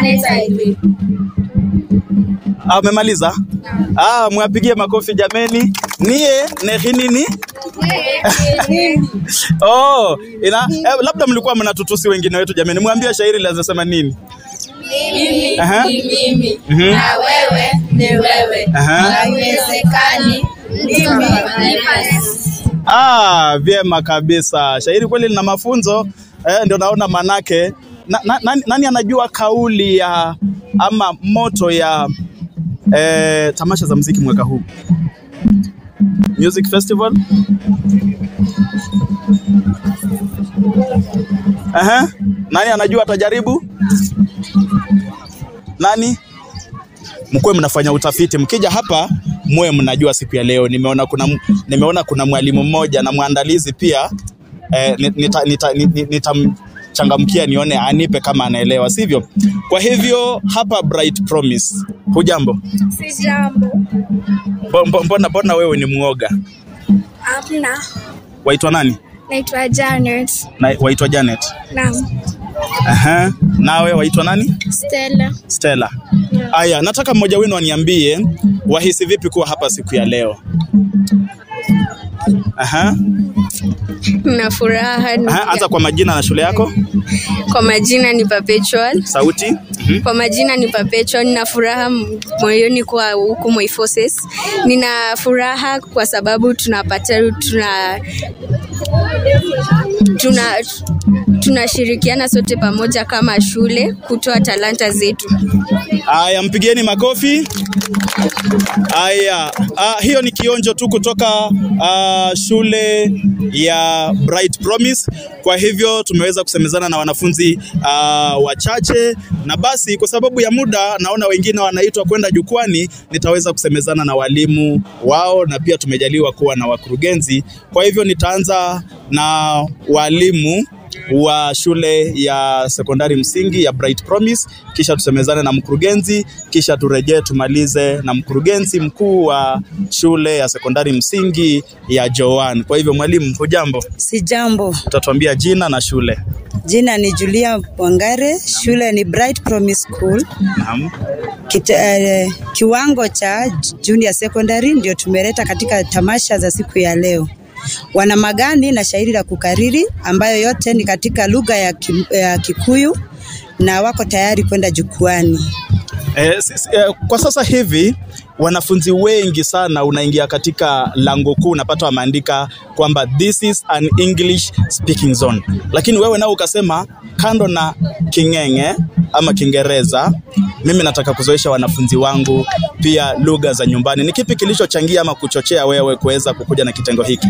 Ah, umemaliza? Ah, mwapigie makofi jameni. Nie nehi nini? Oh, ina eh, labda mlikuwa mnatutusi wengine wetu jameni. Mwambie shairi linasema nini? Mimi Aha. ni mimi Mhm. na wewe ni wewe, Aha. haiwezekani mimi nipa Ah, vyema kabisa. Shairi kweli lina mafunzo eh, ndio naona manake na, na, nani, nani anajua kauli ya ama moto ya eh, tamasha za muziki mwaka huu Music Festival? Aha. Nani anajua atajaribu? Nani? mkuwe mnafanya utafiti, mkija hapa muwe mnajua siku ya leo. Nimeona kuna nimeona kuna mwalimu mmoja na mwandalizi pia eh, nitamchangamkia nita, nita, nitamchangamkia nione anipe kama anaelewa, sivyo? Kwa hivyo hapa Bright Promise, hujambo? Si jambo. Mbo- mbo- Mbona mbona wewe ni mwoga? Amna. Waitwa nani? Naitwa Janet. Na, waitwa Janet. Naam. Aha. Nawe waitwa nani? Stella. Stella. Aya, nataka mmoja wenu aniambie wahisi vipi kuwa hapa siku ya leo. Aha. na furaha ni- Aha, anza kwa majina na shule yako. kwa majina ni Perpetual. Sauti. Mhm. Kwa majina ni Perpetual. Nina furaha m- moyoni kwa huku Moi Forces. Nina furaha kwa sababu tunapata tuna tuna tunashirikiana sote pamoja kama shule kutoa talanta zetu. Aya, mpigieni makofi. Aya, ah, hiyo ni kionjo tu kutoka ah, shule ya Bright Promise. Kwa hivyo tumeweza kusemezana na wanafunzi ah, wachache, na basi kwa sababu ya muda, naona wengine wanaitwa kwenda jukwani, nitaweza kusemezana na walimu wao, na pia tumejaliwa kuwa na wakurugenzi. Kwa hivyo nitaanza na walimu wa shule ya sekondari msingi ya Bright Promise, kisha tusemezane na mkurugenzi, kisha turejee tumalize na mkurugenzi mkuu wa shule ya sekondari msingi ya Joan. Kwa hivyo mwalimu, hujambo? Si jambo. Utatuambia jina na shule. Jina ni Julia Wangare, shule ni Bright Promise School. Naam. Kita, eh, kiwango cha junior secondary ndio tumeleta katika tamasha za siku ya leo. Wana magani na shairi la kukariri ambayo yote ni katika lugha ya, ki, ya Kikuyu na wako tayari kwenda jukwani. Eh, s- s- eh, kwa sasa hivi wanafunzi wengi sana unaingia katika lango kuu unapata wameandika kwamba this is an English speaking zone, lakini wewe nao ukasema kando na King'eng'e ama Kiingereza, mimi nataka kuzoesha wanafunzi wangu pia lugha za nyumbani. Ni kipi kilichochangia ama kuchochea wewe kuweza kukuja na kitengo hiki?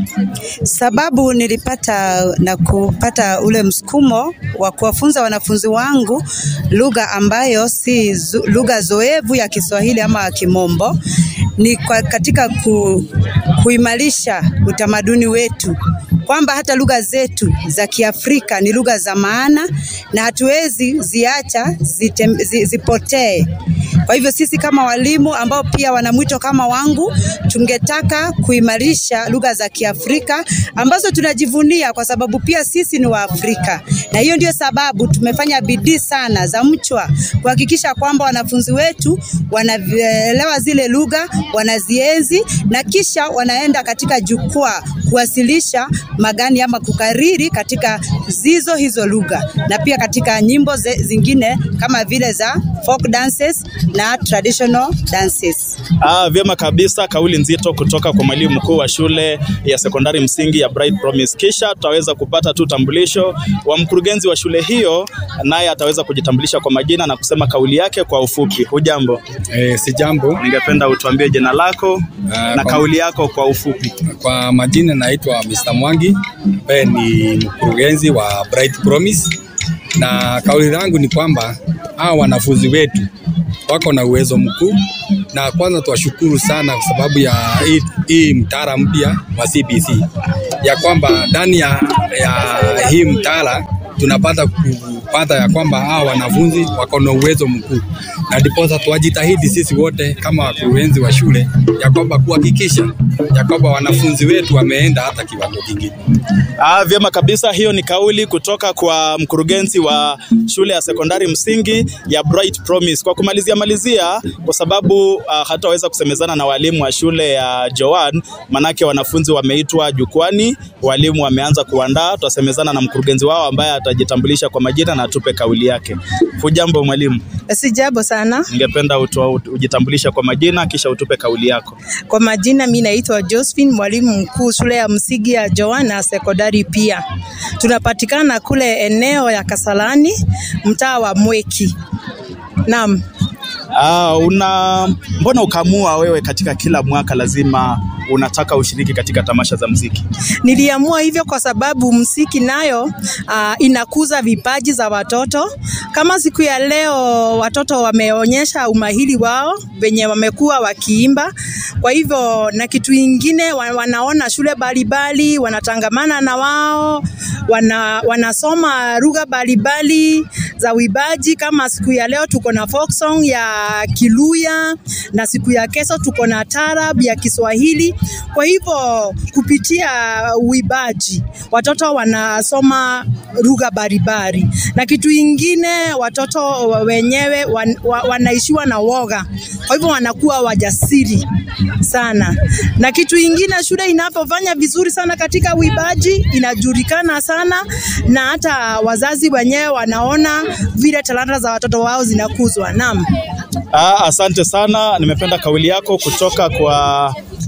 Sababu nilipata na kupata ule msukumo wa kuwafunza wanafunzi wangu lugha ambayo si zu- lugha zoevu ya Kiswahili ama Kimombo, ni kwa katika ku, kuimarisha utamaduni wetu kwamba hata lugha zetu za Kiafrika ni lugha za maana na hatuwezi ziacha zitem, zi, zipotee. Kwa hivyo sisi kama walimu ambao pia wana mwito kama wangu, tungetaka kuimarisha lugha za Kiafrika ambazo tunajivunia kwa sababu pia sisi ni Waafrika, na hiyo ndio sababu tumefanya bidii sana za mchwa kuhakikisha kwamba wanafunzi wetu wanaelewa zile lugha, wanazienzi na kisha wanaenda katika jukwaa kuwasilisha magani ama kukariri katika zizo hizo lugha na pia katika nyimbo ze, zingine kama vile za folk dances na traditional dances. Ah, vyema kabisa, kauli nzito kutoka kwa mwalimu mkuu wa shule ya sekondari msingi ya Bright Promise. Kisha tutaweza kupata tu tambulisho wa mkurugenzi wa shule hiyo, naye ataweza kujitambulisha kwa majina na kusema kauli yake kwa ufupi. Hujambo? E, si jambo. Ningependa utuambie jina lako Ah, na kwa- kauli yako kwa ufupi. Kwa majina naitwa Mr. Mwangi ambaye ni mkurugenzi wa Bright Promise, na kauli langu ni kwamba hawa wanafunzi wetu wako na uwezo mkuu, na kwanza tuwashukuru sana kwa sababu ya hii, hii mtaala mpya wa CBC ya kwamba ndani ya, ya hii mtaala tunapata ku, tumepata ya kwamba hawa wanafunzi wako na uwezo mkuu, na ndiposa tuwajitahidi sisi wote kama wakurugenzi wa shule ya kwamba kuhakikisha ya kwamba wanafunzi wetu wameenda hata kiwango kingine. Ah, vyema kabisa. Hiyo ni kauli kutoka kwa mkurugenzi wa shule ya sekondari msingi ya Bright Promise. Kwa kumalizia malizia, kwa sababu uh, hataweza kusemezana na walimu wa shule ya Joan, manake wanafunzi wameitwa jukwani, walimu wameanza kuandaa. Tutasemezana na mkurugenzi wao ambaye atajitambulisha kwa majina na atupe kauli yake. Hujambo mwalimu, Sijambo sana. ningependa utoa ujitambulisha kwa majina kisha utupe kauli yako. Kwa majina, mi naitwa Josephine, mwalimu mkuu shule ya msingi ya Joana sekondari. Pia tunapatikana kule eneo ya Kasalani, mtaa wa Mweki. Naam. Ah, una mbona ukaamua wewe katika kila mwaka lazima unataka ushiriki katika tamasha za mziki? Niliamua hivyo kwa sababu msiki nayo uh, inakuza vipaji za watoto. Kama siku ya leo watoto wameonyesha umahiri wao venye wamekuwa wakiimba. Kwa hivyo na kitu ingine wa- wanaona shule mbalimbali, wanatangamana na wao, wana, wanasoma lugha mbalimbali za uibaji. Kama siku ya leo tuko na folk song ya Kiluya na siku ya kesho tuko na tarab ya Kiswahili. Kwa hivyo kupitia uibaji watoto wanasoma lugha mbalimbali, na kitu ingine watoto wenyewe wan, wa, wanaishiwa na woga, kwa hivyo wanakuwa wajasiri sana. Na kitu ingine, shule inapofanya vizuri sana katika uibaji inajulikana sana, na hata wazazi wenyewe wanaona vile talanta za watoto wao zinakuzwa. Naam. Ah, asante sana, nimependa kauli yako kutoka kwa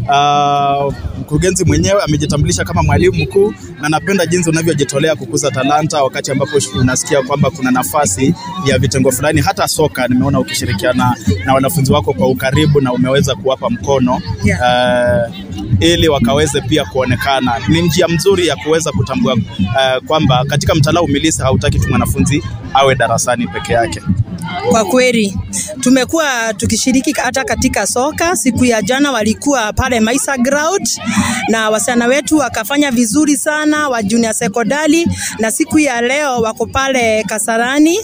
ah, mkurugenzi mwenyewe. Amejitambulisha kama mwalimu mkuu, na napenda jinsi unavyojitolea kukuza talanta wakati ambapo unasikia kwamba kuna nafasi ya vitengo fulani, hata soka. Nimeona ukishirikiana na wanafunzi wako kwa ukaribu na umeweza kuwapa mkono ah, ili wakaweze pia kuonekana. Ni njia mzuri ya kuweza kutambua ah, kwamba katika mtaala umilisi hautaki tu mwanafunzi awe darasani peke yake. Kwa kweli tumekuwa tukishiriki hata katika soka. Siku ya jana walikuwa pale Maisa Ground na wasichana wetu wakafanya vizuri sana wa junior sekondari, na siku ya leo wako pale Kasarani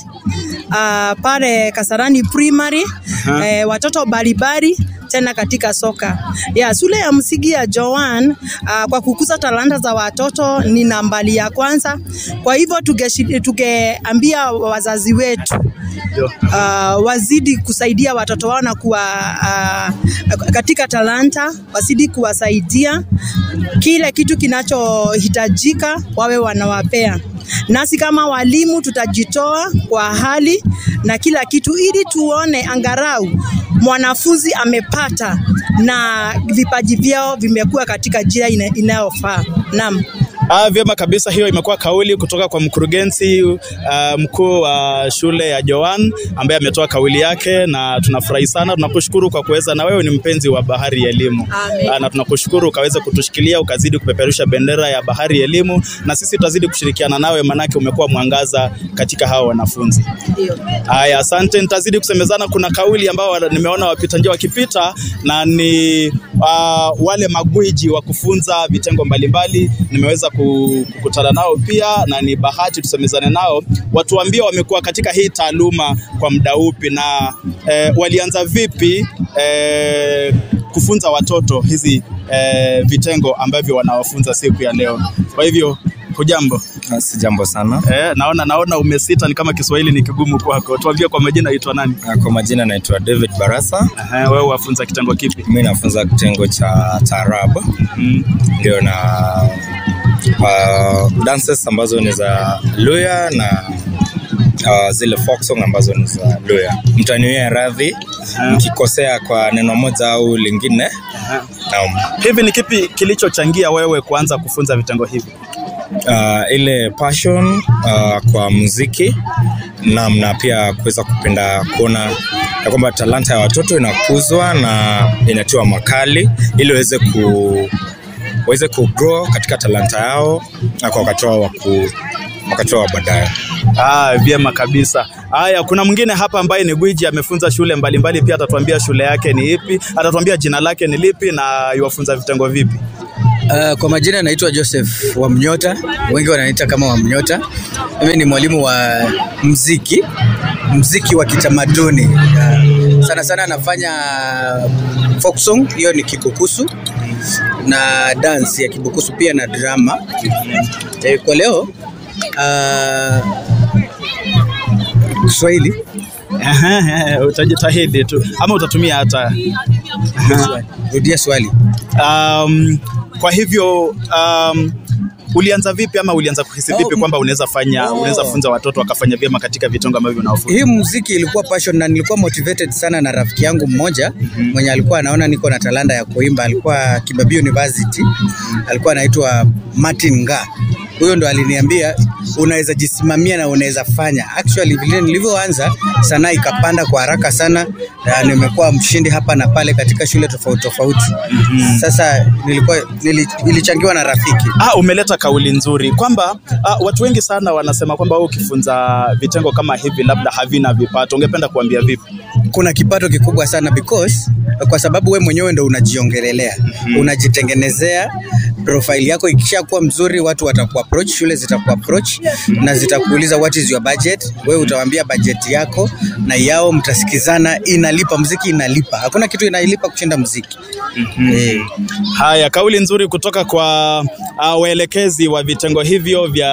uh, pale Kasarani Primary eh, watoto mbalimbali tena katika soka ya shule ya msingi ya Joan uh, kwa kukuza talanta za watoto ni nambari ya kwanza. Kwa hivyo tugeshi- tugeambia wazazi wetu uh, wazidi kusaidia watoto wao na kuwa uh, katika talanta, wazidi kuwasaidia kile kitu kinachohitajika wawe wanawapea. Nasi kama walimu tutajitoa kwa hali na kila kitu, ili tuone angarau mwanafunzi amepata na vipaji vyao vimekuwa katika njia ina- inayofaa. Naam. Ah, vyema kabisa. Hiyo imekuwa kauli kutoka kwa mkurugenzi uh, mkuu wa shule ya Joan ambaye ametoa kauli yake, na tunafurahi sana. Tunakushukuru kwa kuweza, na wewe ni mpenzi wa bahari ya elimu Amen. Ah, na tunakushukuru ukaweza kutushikilia ukazidi kupeperusha bendera ya bahari ya elimu, na sisi tutazidi kushirikiana nawe, manake umekuwa mwangaza katika hawa wanafunzi. Ndio. Haya, asante. Nitazidi kusemezana. Kuna kauli ambao wana- nimeona wapita njia wakipita, na ni uh, wale magwiji wa kufunza vitengo mbalimbali. Nimeweza ku- kukutana nao pia, na ni bahati tusemezane nao, watuambie wamekuwa katika hii taaluma kwa muda upi na eh, walianza vipi eh, kufunza watoto hizi eh, vitengo ambavyo wanawafunza siku ya leo. Kwa hivyo hujambo? Si jambo sana. Eh, naona naona umesita, ni kama Kiswahili ni kigumu kwako. Tuambie kwa majina, aitwa nani? Kwa majina naitwa David Barasa. Aha, wewe wafunza kitengo kipi? Mimi nafunza kitengo cha taarab, Mm. ndio na uh, dances ambazo ni za Luya na uh, zile folk song ambazo ni za Luya. Mtaniwie radhi nikikosea kwa neno moja au lingine. Naam. Hivi ni kipi kilichochangia wewe kuanza kufunza vitengo hivi? uh, ile passion uh, kwa muziki naam, na pia kuweza kupenda kuona ya kwamba talanta ya watoto inakuzwa na inatiwa makali ili waweze ku waweze kugrow katika talanta yao na kwa wakati wao wa ku- wakati wao wa baadaye. Ah, vyema kabisa. Haya, kuna mwingine hapa ambaye ni gwiji amefunza shule mbalimbali, pia atatuambia shule yake ni ipi, atatuambia jina lake ni lipi na iwafunza vitengo vipi. Uh, kwa majina naitwa Joseph Wamnyota, wengi wananiita kama Wamnyota. Mimi ni mwalimu wa mziki, mziki wa kitamaduni. Uh, sana sana nafanya folk song, hiyo ni kibukusu na dance ya kibukusu pia na drama. Eh, kwa leo uh, Kiswahili utajitahidi tu ama utatumia hata rudia swali. um, kwa hivyo um, ulianza vipi ama ulianza kuhisi vipi kwamba unaweza fanya unaweza funza watoto wakafanya vyema katika vitengo ambavyo unawafunza? Hii muziki ilikuwa passion na nilikuwa motivated sana na rafiki yangu mmoja mwenye alikuwa anaona niko na talanta ya kuimba. Alikuwa Kibabii University, alikuwa anaitwa Martin Nga. Huyo ndo aliniambia unaweza jisimamia na unaweza fanya. Actually vile nilivyoanza sanaa ikapanda kwa haraka sana, na nimekuwa mshindi hapa na pale katika shule tofauti tofauti. Sasa nilikuwa nili, nilichangiwa na rafiki. Ah, umeleta kauli nzuri kwamba ah, watu wengi sana wanasema kwamba wewe ukifunza vitengo kama hivi labda havina vipato. Ungependa kuambia vipi? kuna kipato kikubwa sana because kwa sababu we mwenyewe ndo unajiongelelea unajitengenezea profile yako ikishakuwa mzuri watu watakuapproach shule zitakuapproach na zitakuuliza what is your budget wewe utawaambia budget yako na yao mtasikizana inalipa mziki inalipa hakuna kitu inalipa kushinda mziki eh. Haya, kauli nzuri kutoka kwa uh, waelekezi wa vitengo hivyo vya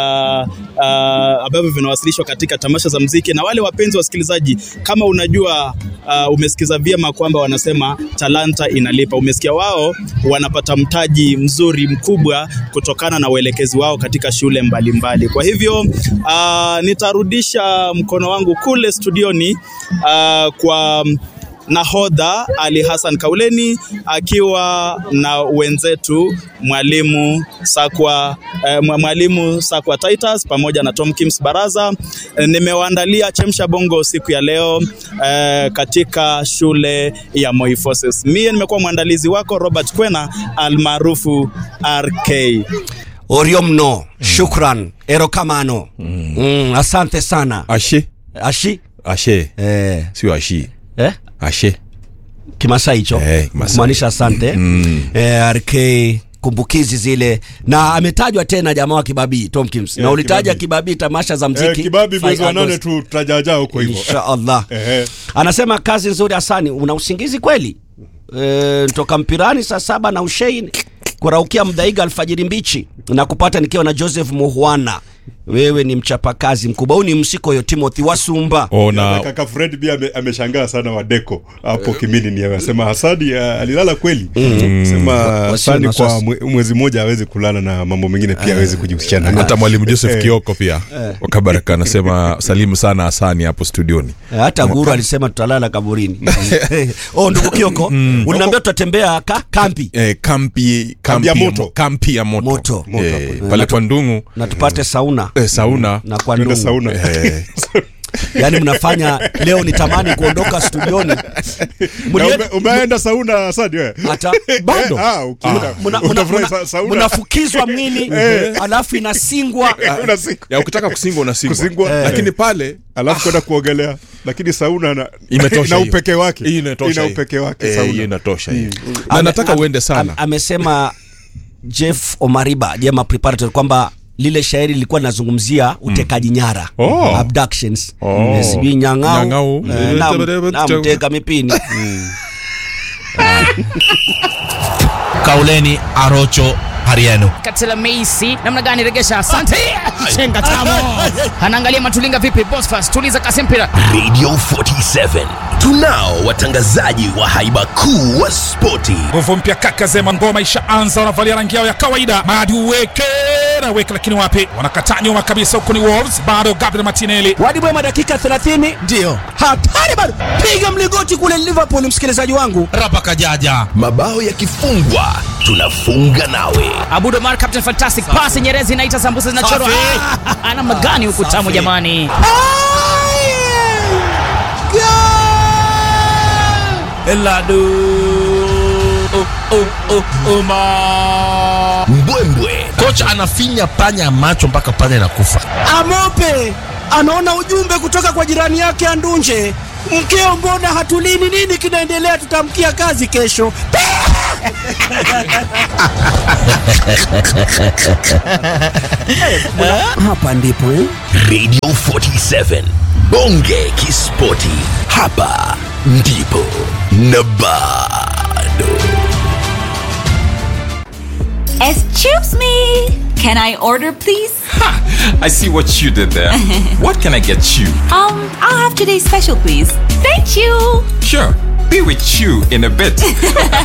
uh, ambavyo vinawasilishwa katika tamasha za mziki. Na wale wapenzi wasikilizaji, kama unajua uh, umesikiza vyema kwamba wanasema talanta inalipa. Umesikia wao wanapata mtaji mzuri mkubwa kutokana na uelekezi wao katika shule mbalimbali mbali. Kwa hivyo uh, nitarudisha mkono wangu kule studioni uh, kwa nahodha Ali Hassan Kauleni akiwa na wenzetu mwalimu Sakwa eh, mwa- mwalimu Sakwa Titus pamoja na Tom Kims Baraza. Eh, nimewaandalia chemsha bongo siku ya leo eh, katika shule ya Moi Forces. Mie nimekuwa mwandalizi wako Robert Kwena almaarufu RK. Orio mno, shukran, erokamano. Mm, asante sana. Ashe. Ashi? Ashe. Eh. Sio ashi. Eh? Ashe. Kimasai hicho. Eh, Kimasai. Kumaanisha asante. Mm. Eh, RK kumbukizi zile na ametajwa tena jamaa wa Kibabii Tom Kims. na Eh, ulitaja Kibabii. Kibabii tamasha za mziki. Eh, Kibabi mwezi wa 5 nane August. tu tutajajaa huko hivyo. Insha Allah. Ehe. Anasema kazi nzuri Hasani, una usingizi kweli? E, toka mpirani saa saba na ushein kuraukia mdaiga alfajiri mbichi na kupata nikiwa na Joseph Muhwana. Wewe ni mchapakazi mkubwa. Huyu ni msiko yo Timothy Wasumba. Na kaka Fred pia ame- ameshangaa sana Wadeko hapo Kimini, ni amesema Hasadi ah, alilala kweli. Sema Wa- Hasadi wasio na kwa mwe- mwezi mmoja hawezi kulala na mambo mengine pia hawezi kujihusisha nayo. hata mwalimu Joseph Eh. Kioko pia wa Kabaraka anasema salimu sana Hasani hapo studioni. Eh, Hata guru alisema tutalala kaburini. oh, ndugu Kioko, uliniambia tutatembea ka, kampi. Eh, kampi kampi ya ya moto. mo- kampi ya moto, Moto. Eh, Moto. pale Na tu- kwa Ndungu na tupate sauna eh, sauna na kwa Tuende Ndungu. sauna. Eh. Yaani mnafanya leo nitamani kuondoka studioni. Na ume- umeenda sauna Hasadi wewe? Hata bado. Ah, ukienda. Muna- muna- Utafurahi muna- sa- sauna. mnafukizwa mwili Eh. alafu inasingwa ya ukitaka kusingwa unasingwa Kusingwa. lakini pale alafu kwenda kuogelea, lakini sauna na Imetosha na hiyo. upekee wake. Hii inatosha Ina hiyo. upekee wake Eh, sauna. hiyo inatosha hiyo. Mm. na Ame- nataka am- uende sana am- amesema Jeff Omariba Jema Preparatory kwamba lile shairi lilikuwa linazungumzia utekaji nyara Oh. abductions Oh. Eh, sijui nyang'au Nyang'au. eh, nam- namteka mipini Kauleni Arocho Hariano. Katela Meisi namna gani regesha? Asante. Chenga tamo. Anaangalia Matulinga vipi? Bosfas tuliza kasi mpira. Radio 47 tunao watangazaji wa haiba kuu wa spoti. nguvu mpya kaka zema ngoma ishaanza wanavalia rangi yao ya kawaida madi uweke na weke lakini wapi wanakataa nyuma kabisa huku ni wolves bado gabriel martinelli wadi bwema dakika 30 ndio hatari bado piga mligoti kule liverpool msikilizaji wangu rapa kajaja mabao yakifungwa tunafunga nawe Abudo Mar Captain Fantastic pass Nyerezi inaita sambusa zinachorwa. Safi. Ah, Ana magani huku tamu jamani. eladu mbwembwe kocha anafinya panya macho mpaka panya inakufa amope anaona ujumbe kutoka kwa jirani yake andunje mkeo mbona hatulini nini kinaendelea tutamkia kazi kesho hapa ndipo eh? radio 47 bonge kispoti hapa ndipo na bado Excuse me. Can I order, please? I see what you did there. what can I get you? Um, I'll have today's special, please. Thank you. Sure, be with you in a bit.